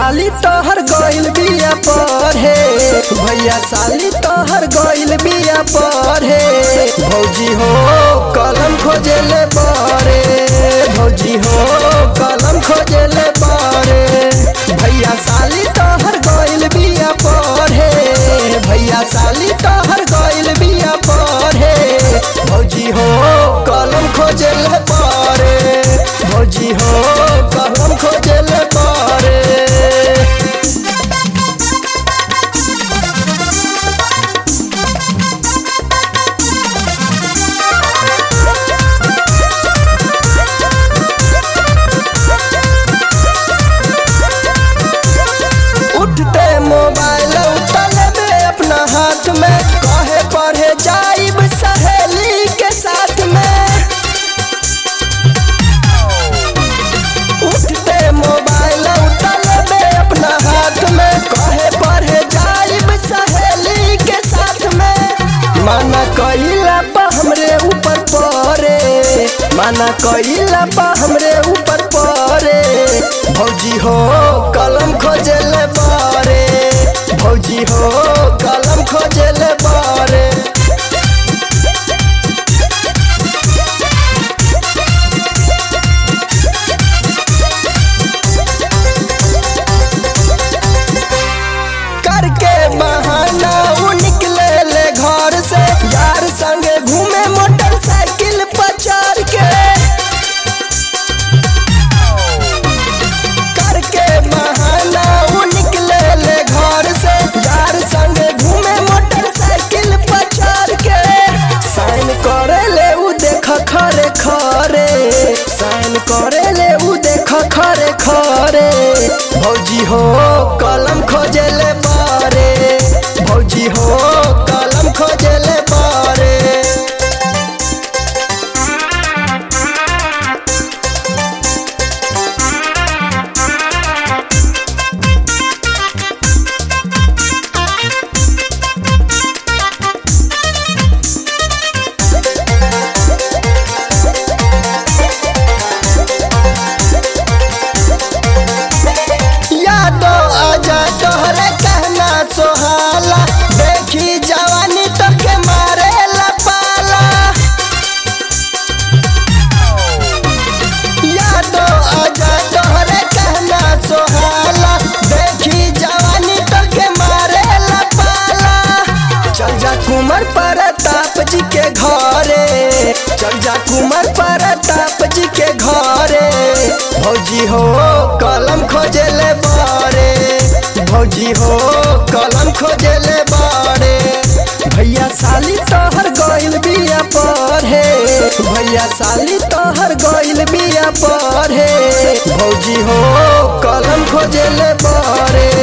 साली तोहर गइल बिया पढ़े भैया साली तोहर गइल बिया पढ़े भौजी हो कलम खोजेले बारे भौजी हो कलम खोजेले बारे भैया साली तोहर गइल बिया पढ़े भैया साली तोहर गइल बिया पढ़े भौजी हो कलम खोजेले बारे भौजी हो कलम खोजेले बारे उठते मोबाइल उतले में अपना हाथ में कहे पढ़े जाइब सहेली के साथ में उठते मोबाइल उतले में अपना हाथ में कहे पढ़े जाइब सहेली के साथ में माना कइला पा हमरे ऊपर परे माना कइला पा हमरे ऊपर परे भौजी हो कलम खोजेले बारे भौजी हो कलम खोजेले बारे करके बहाना वो निकले ले घर से यार संगे घूमे मोटरसाइकिल पर चढ़ के करके बहाना वो निकले ले घर से यार संगे घूमे मोटरसाइकिल पर चढ़ के साइन करे ले उ देख खरे खरे साइन करे ले उ देख खरे खरे भौजी हो कलम खोजेले बारे भौजी हो कलम खोजेले बारे यादो आजा तोहरे कहना सोहाला देखी जवानी तो के मारे पाला यादो आजा तोहरे कहना सोहाला देखी जवानी तो के मारे पाला चल जा कुमार प्रताप जी के घरे चल जा कुमार प्रताप जी के घरे भौजी हो कलम खोजेले बारे भौजी हो कलम खोजेले बारे भैया साली तोहर गइल बिया पढ़े भैया साली तोहर गइल बिया पढ़े भौजी हो कलम खोजेले बारे